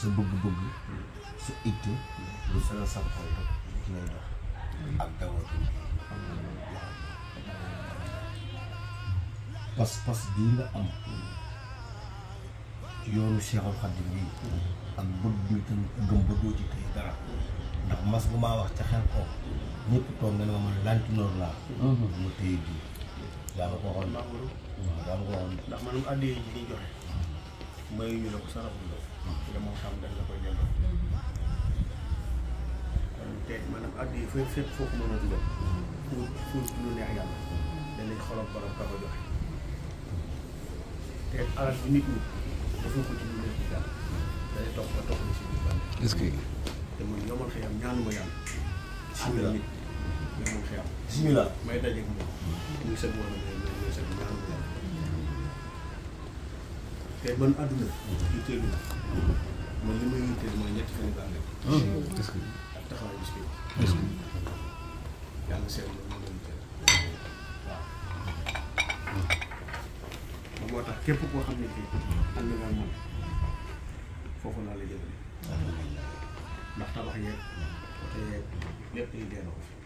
sa bëgg-bëgg sa itte lu sala sa xol rek ci lay dox ak dawatu pas-pas bii nga am ci yoonu Seexul Xadiim bii ak bëgg bi tam gëm ba doo ci tey dara ndax mas bu maa wax ca xel ko ñëpp toog nga ne ma man lantinoor laa ma téye bii daa ma ko waxoon waaw daa ma ko waxoon ndax maanaam addiyee ji ñuy joxe mayu ñu la ko sarafu la te moo xam dañ la koy delloo kon te maanaam addiyee fépp fépp foo ko mën a dugal pour pour lu neex yàlla danañ xolop borom ka ko joxe te alal bi nit ñi defoo ko ci lu neex yàlla day topp ba topp ni si biir bànn est-ce que te man yomal xëyam ñaanuma yàlla àndal nit yomal xëyam bismillah may dajeeg moom muy sëg wala muy muy sëg ñaanuma yàlla te man àdduna yitteelu na man li may yitteel mooy ñetti fan yu baax rek est-ce que ak taxawaay bis bi yàlla seet la moo doon yitteel waaw moo tax képp koo xam ne fii ànd nga ak moom foofu laa la jëmale ndax tabax yeeg oto yeeg lépp yi dee na ko fi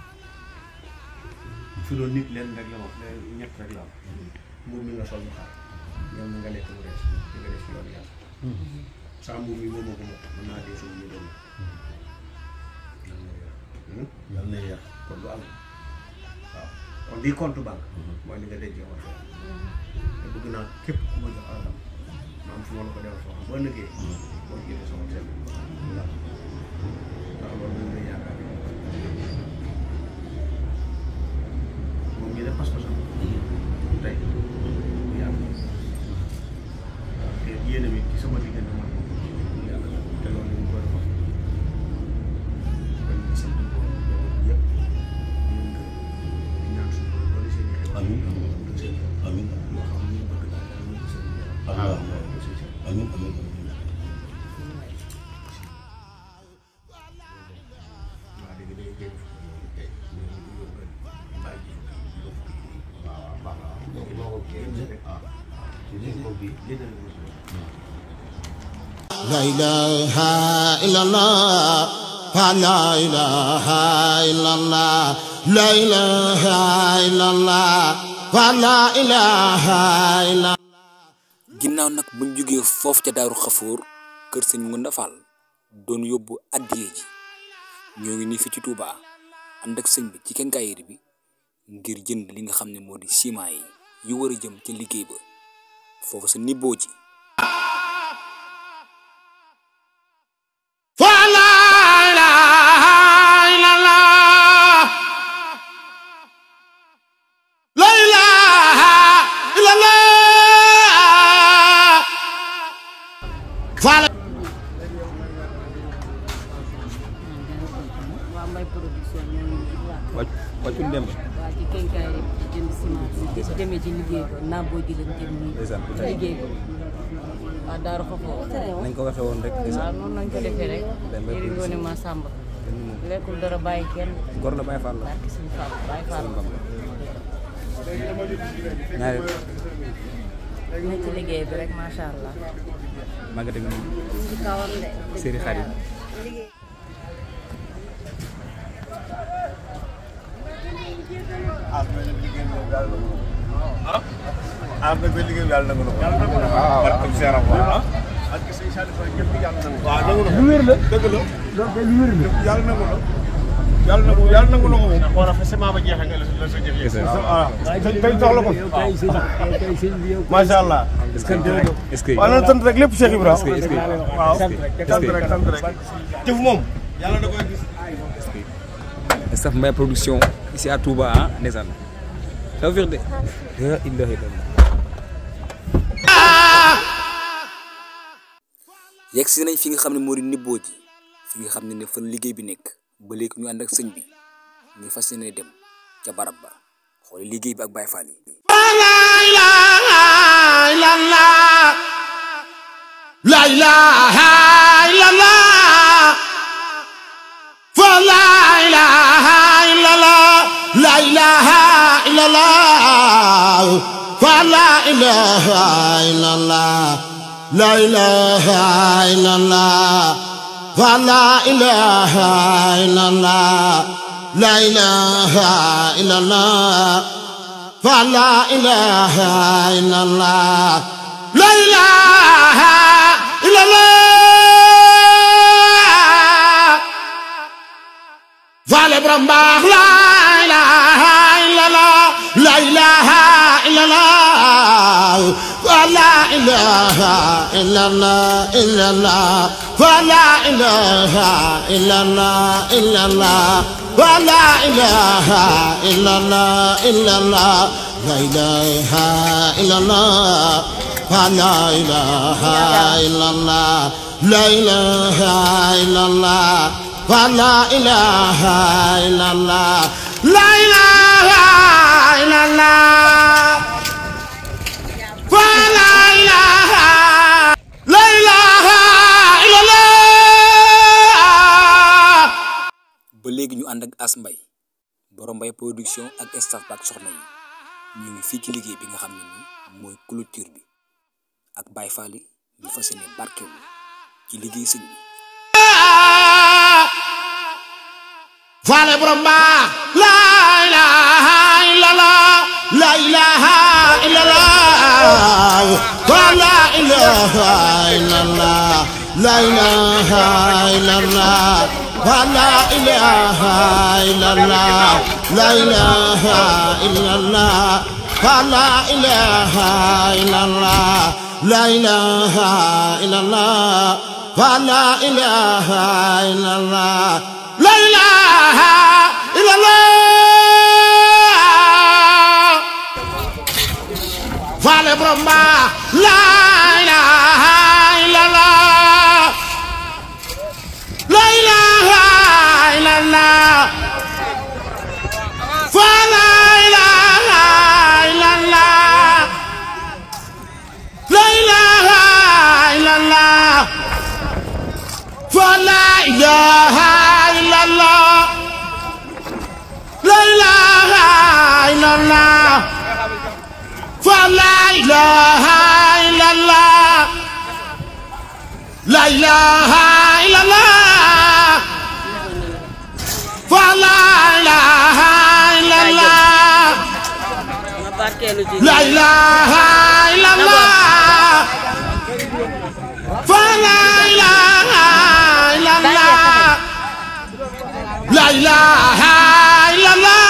fi doon nit leen rek la wax leen ñett rek la am mbubb mi nga sol mu xaar ñoom na nga lekk mu rees di nga def ci yoonu yàlla saa mbubb mi moom moo ko moom mën naa dee suñu ñu doon yal na yar kon du am waaw kon lii compte banque mooy li nga dencee war fee te bëgg naa képp ku ma jox alalam ma am fu ma la ko defal foo xam boo nëggee boo génnee sama seen ndax loolu moom lay yaakaar moom ñu ne pas-pasam tey bu yàgg te yéene mi ci sama diggante man moom yàlla la te loolu ñu koy wax kon ñu sant ko yëpp ñu ngi di ñaan suñu borom doole seen i xew amiin du seen amiin yoo xam ne ñu bëgg daal yàlla ñu ko seen Allah du seen seen amiin amiin waa léegi day génn fukki tey ñu ngi yóbbu bàyyi ji fukki yóbbu fukki waaw waaw baax na léegi boo ko génn rek ah léegi boobu bi génn na ko لا إله إلا الله لا إله إلا الله لا إله إلا الله لا إله إلا ginnaaw nag buñ jógee foofu ca daaru xafoor kër sëñ Ngunda Fall doon yóbbu addiye ji ñoo ngi nii fi ci Touba ànd ak sëñ bi ci kenkaayir bi ngir jënd li nga xam ne moo di ciment yi yu war a jëm ca liggéey ba foofu sa nibboo ji فلا إله إلا الله لا إله إلا الله فلا waa Mbaye production ñoo ngi nii waaw wàcc wàccul dem waa ci kenkaay rek ci jënd ciment bi ci demee ci liggéey ko naam boo ji lañ jëm nii ndeysaan ci liggéey ko waa Daaru Xafoo nañ ko waxee woon rek waaw ndeysaan noonu lañ ko defee rek Dem ba yëri ngoone ma sàmba lekkul dara bàyyi kenn gor la Baye Fall la barki suñu Fall bàyyi Fall ñaari ne ci liggéey bi rek macha allah màggat ak ñun ci kawam de séeri xarit ah nag ba liggéey bi yàlla nangu na ko. yàlla nangu na ko waaw barke Seeram waaw. ak sëñ Saliou Fall ñëpp yàlla na waaw nangu na ko lu wér la dëgg la. loolu kay lu wér la. yàlla nangu na. yàlla nangu yàlla nangu na ko moom. moo tax semence ba jeexee nga la la sa jëf yëg waaw tey soxla ko. macha allah. est-ce que est-ce que waaw nan sant rek lépp Cheikh Ibrahima. est-ce que waaw sant rek sant rek. jëf moom. yàlla da koy gis. staff Mbaye production ici à Touba ah ndeysaan tawfiq de la ilaha illallah yegg si nañ fi nga xam ne moo di nibboo ji fi nga xam ne ne fan liggéey bi nekk ba léegi ñu ànd ak sëñ bi ñu fas yéene dem ca barab ba xool liggéey bi ak Baye Fall yi لا إله إلا الله فلا إله إلا الله لا إله إلا الله فلا إله إلا الله لا إله إلا الله فلا إله إلا الله لا إله إلا الله فلا إله إلا الله لا إله إلا الله فعل برمباخ لا إله إلا الله لا إله إلا الله ولا إله إلا الله إلا الله ولا إله إلا الله إلا الله ولا إله إلا الله إلا الله لا إله إلا الله فلا إله إلا الله لا إله إلا الله فلا إله إلا الله لا إله إلا الله فلا إله لا إله إلا الله ba léegi ñu ànd ak As Mbay borom Mbay production ak staff ba ak soxna yi ñu ngi fii ci liggéey bi nga xam ne nii mooy clôture bi ak Baay Faal yi ñu fas yéene barkeelu ci liggéey sëñ bi Fale bromba la ilaha illallah la ilaha illallah wa la ilaha illallah la ilaha illallah wa la ilaha illallah la ilaha illallah wa la ilaha illallah la ilaha illallah wa la ilaha illallah لا إله إلا الله فعل برمبا لا إله إلا الله لا إله إلا الله فلا إله إلا الله لا إله إلا الله فلا إله إلا الله لا إله إلا الله فلا إله إلا الله لا إله إلا الله فلا إله إلا الله ma barkeelu ci لا إله إلا الله فلا إله إلا الله لا إله إلا الله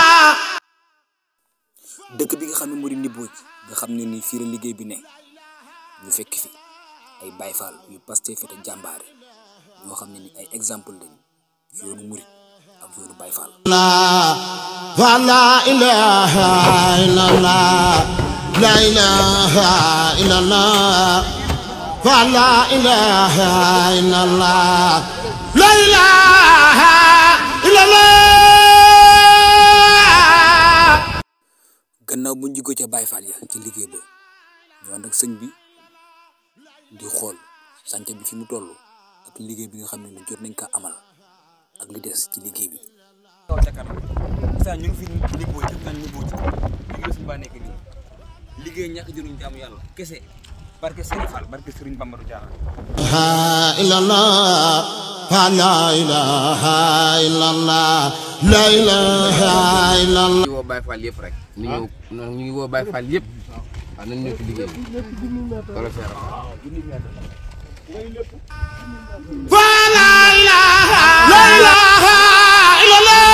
dëkk bi nga xam ne moo di Ndiboj nga xam ne ni fii la liggéey bi ne ñu fekk fi ay Baay Faal yu Pastef te jàmbaare ñoo xam ne ni ay exemple lañ yoonu murit ak yoonu Baay Faal فلا إله إلا الله لا إله إلا الله فلا إله إلا الله لا إله إلا الله gannaaw bu ñu jógee ca Baay Faal ya ci liggéey ba ñu ànd ak sëñ bi di xool sànce bi fi mu toll ak liggéey bi nga xam ne ni jot nañ ko amal ak li des ci liggéey bi kaw ca kanam saa ñu ngi fi ni boo ci naan ni boo ci liggéey suñu baa nekk nii liggéey ñàkk jëruñ jaamu yàlla kese barke Serigne Fall barke Serigne Bamba du jaaxal إلا الله فلا إله إلا الله لا إله إلا الله ñu ngi woo Baye Fall yëpp rek ñu ñëw ñu ngi woo Baye Fall yëpp waaw nañ ñëw ci liggéey bi wala feeram فلا إله لا إله إلا الله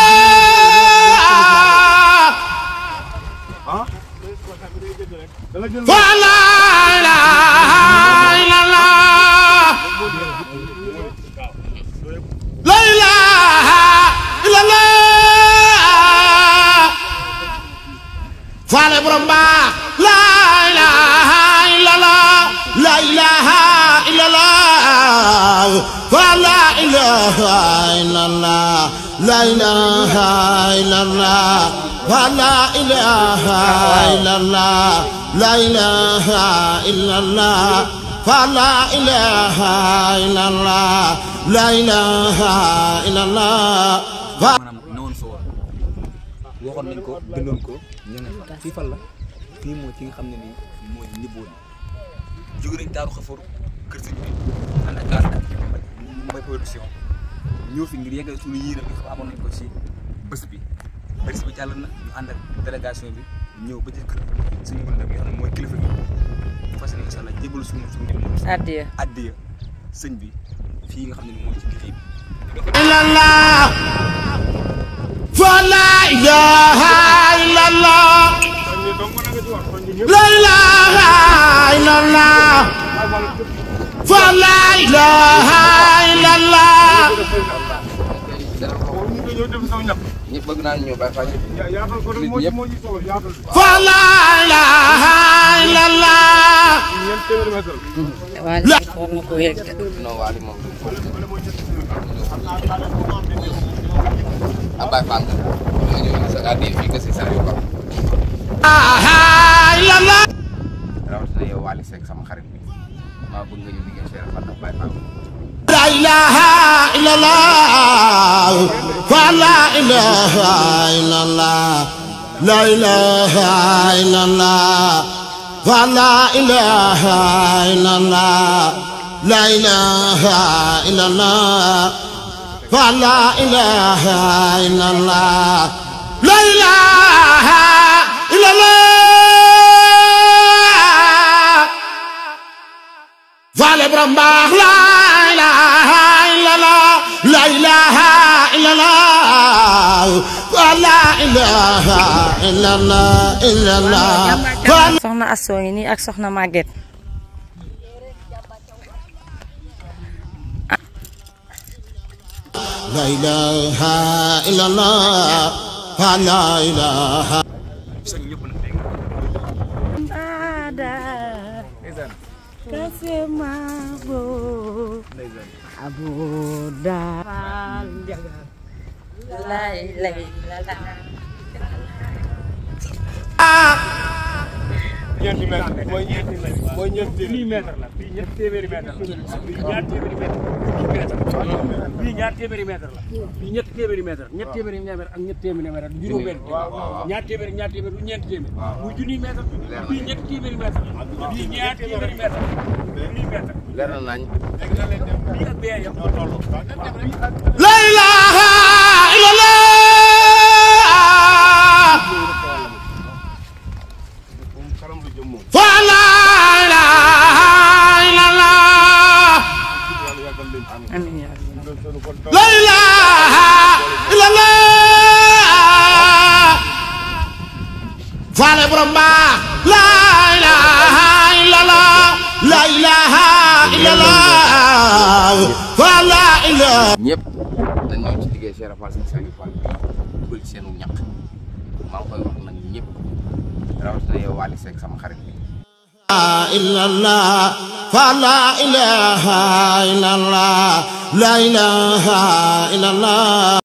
فلا إله إلا الله لا إله إلا الله فعل برمبا لا إله إلا الله لا إله إلا الله فلا إله إلا الله لا إله إلا الله فلا إله إلا الله لا إله إلا الله فلا إله إلا الله لا إله إلا الله maanaam newoon fa woon waxoon nañ ko bindoon ko ñu ne fa fii fan la fii mooy fi nga xam ne nii mooy Ndibóoni jóge nañ Daaru Xafoor Tawfekh Production ñëw fi ngir yeggal suñu yéene bi xam amoon nañ ko ci bés bi bés bi jàll na ñu ànd ak délégation bi ñëw ba ci kër suñu mën bi nga xam ne mooy kilifa gi fas yéene incha allah jébal suñu suñu moom addiya addiya sëñ bi fii nga xam ne mooy ci liggéey bi إلا الله فلا إله إلا الله لا إله إلا الله فلا إله إلا الله ñëpp bëgg naa ñëw Baye Fall ñëpp yaatal ko rek moo ci moo ci solo yaatal فلا إله إلا الله ñeent téeméeri mètre waaye war nga ko yegg non waali moom ah Baye Fall nga ñëw sa addi fii nga si Saliou Ba إله إلا الله rawatina yow Waly Seck sama xarit bi maa bëgg nga ñu liggéey Cheikh Fall ak Baye Fall لا إله إلا الله فلا إله إلا الله لا إله إلا الله فلا إله إلا الله لا إله إلا الله فلا إله إلا الله لا إله إلا الله Vale brambaax la ilaha illallah la ilaha illallah la ilaha illallah illallah soxna Asoo ngi nii ak soxna Maguette la ilaha illallah la ilaha soñ ñëpp nag dégg nga ada kasema bo abuda lay lay la la ñeenti mètre mooy ñeenti mètre mooy ñeenti lii mètre la bii ñetti téeméeri mètre la bii ñaar téeméeri mètre bii ñaar téeméeri mètre la bii ñetti téeméeri mètre ñetti téeméeri mètre ak ñetti téeméeri mètre du juróom benn ñaar téeméeri ñaar téeméeri du ñeenti téeméeri muy junniy mètre bii ñetti téeméeri mètre bii ñaar téeméeri mètre junniy mètre leer na nañ bii ak bee yam tolloo la ilaha illallah fa la ilaha illallah amiin yaa rabbi. la ilaha illallah faale borom baax la ilaha illallah la ilaha illallah fa la ilaha ñëpp dañ ñëw ci liggéey Cheikh Fall seen Saliou Fall dugal ci seenu ñaq maa ngi koy wax nag ñëpp rawatina yow Waly Seck sama xarit bi illallah fa la ilaha illallah la ilaha illallah